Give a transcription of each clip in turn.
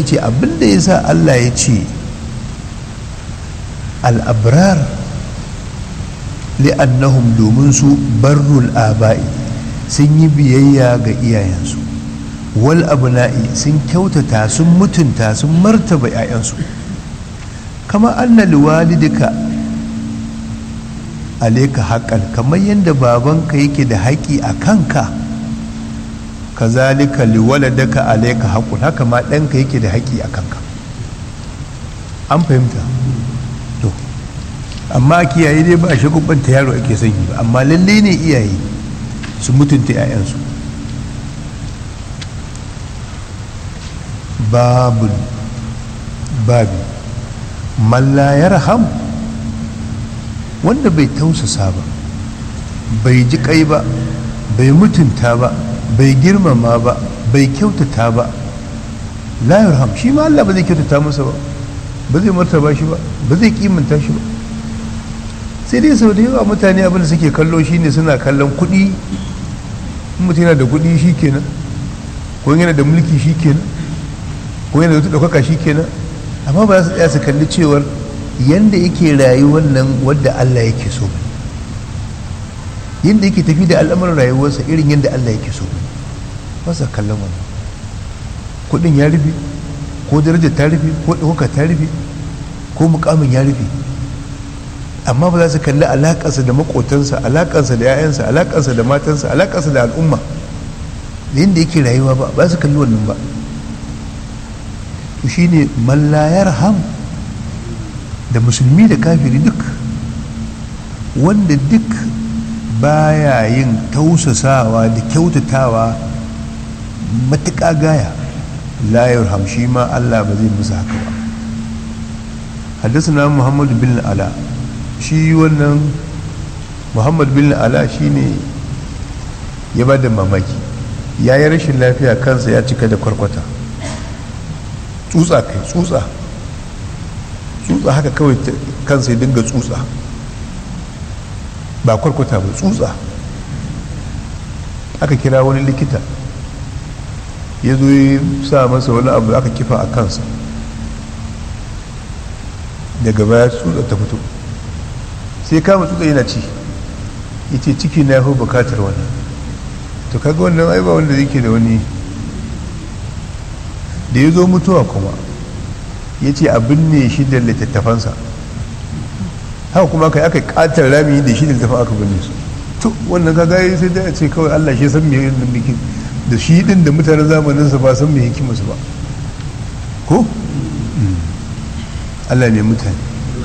ce abinda ya sa Allah ya ce al'abrar li'annahum domin su barrul aba'i sun yi biyayya ga iyayensu wal abna'i sun kyautata sun mutunta sun martaba 'ya'yansu kama anna liwalidika aleka haƙan kamar yadda babanka yake da haƙi a kanka kazalika liwaladaka aleka haƙun haka ma ɗanka yake da haƙi a kanka an fahimta to amma kiyaye dai ba a shagubanta yaro ake son yi ba amma lalle ne iyaye su mutunta 'ya'yansu babu babi mallayar ham wanda bai tausasa ba bai ji kai ba bai mutunta ba bai girmama ba bai kyautata ba layar ham shi ma Allah ba zai kyautata masa ba ba zai martaba shi ba ba zai kimanta shi ba sai dai sau da yawa mutane abinda suke kallo shine suna kallon kuɗi mutum yana da kuɗi shi kenan ko yana da mulki shi kenan ko yana da wata ɗaukaka shi kenan amma ba za su tsaya su kalli cewar yanda yake rayuwar nan wadda Allah yake so yanda yake tafi da al'amuran rayuwarsa irin yadda Allah yake so ba sa kallon wannan kuɗin ya rufe ko daraja ta rufe ko ɗaukaka ta rufe ko mukamin ya rufe amma ba za su kalli alaƙarsa da maƙotansa alaƙarsa da 'ya'yansa alaƙarsa da matansa alaƙarsa da al'umma da yadda yake rayuwa ba ba su kalli wannan ba to shine mallayar ham da musulmi da kafiri duk wanda duk baya yin tausasawa da kyautatawa matuƙa gaya layar ham shi ma allah ba zai musu haka ba haddasa muhammadu bin ala shi wannan muhammad bin ala shi ne ya ba da mamaki ya yi rashin lafiya kansa ya cika da kwarkwata tsutsa kai tsutsa tsutsa haka kawai kansa ya dinga tsutsa ba kwarkwata ba tsutsa aka kira wani likita ya zo ya sa masa wani abu aka kifa a kansa daga baya tsutsa ta fito sai kama tsutsa yana ci ya ce ciki na yafi bukatar wannan to kaga wannan ai ba wanda yake da wani da ya zo mutuwa kuma ya ce abin ne shi da littattafansa haka kuma kai aka katar rami da shi da littattafan aka binne su to wannan kaga ya sai da ce kawai Allah shi san me yin bikin da shi din da mutanen zamaninsa ba san me hikimarsu ba ko Allah ne mutane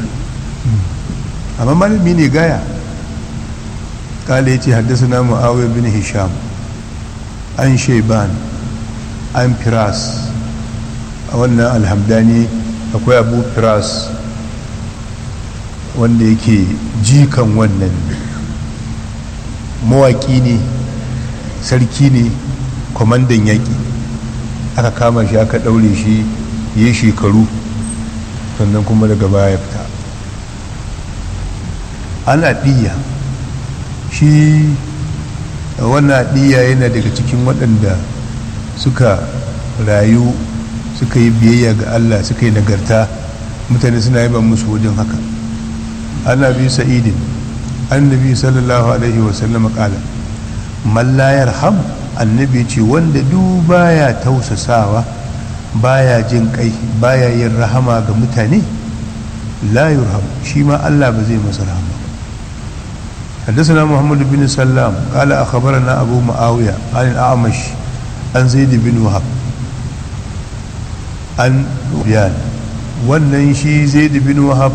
amma malami ne gaya kala ya ce haddasa na mu'awiyar bin hisham an shaiban an firas a wannan alhamdani akwai abu firas wanda yake jikan wannan mawaki ne sarki ne kwamandan yaƙi aka kama shi aka ɗaure shi ya shekaru sannan kuma daga baya ya fita ana ɗiya shi wannan ɗiya yana daga cikin waɗanda suka rayu suka yi biyayya ga Allah suka yi nagarta mutane suna yaba musu wajen haka ana bi sa'idin annabi sallallahu alaihi wasallam kala mallayar ham annabi ce wanda du baya tausasawa baya jin kai baya yin rahama ga mutane la yurham shi ma Allah ba zai masa rahama حدثنا محمد بن سلام قال أخبرنا أبو معاوية عن الأعمش عن زيد بن وهب عن بيان wannan shi zaid bin wahab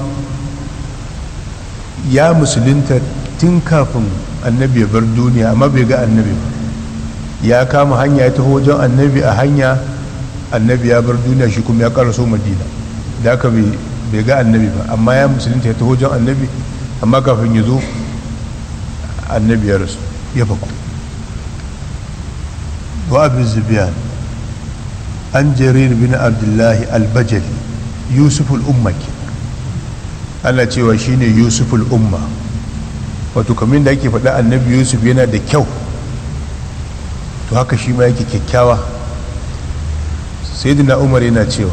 ya musulunta tun kafin annabi ya bar duniya amma bai ga annabi ba ya kama hanya ya taho wajen annabi a hanya annabi ya bar duniya shi kuma ya karaso madina da aka bai ga annabi ba amma ya musulunta ya taho wajen annabi amma kafin ya zo annabi ya rasu ya faku wa abin zubiyan an jarir bin abdullahi albajali yusuf al'umma ke ana cewa shine yusuf al'umma wato kamar da ake faɗa annabi yusuf yana da kyau to haka shi ma yake kyakkyawa sai umar yana cewa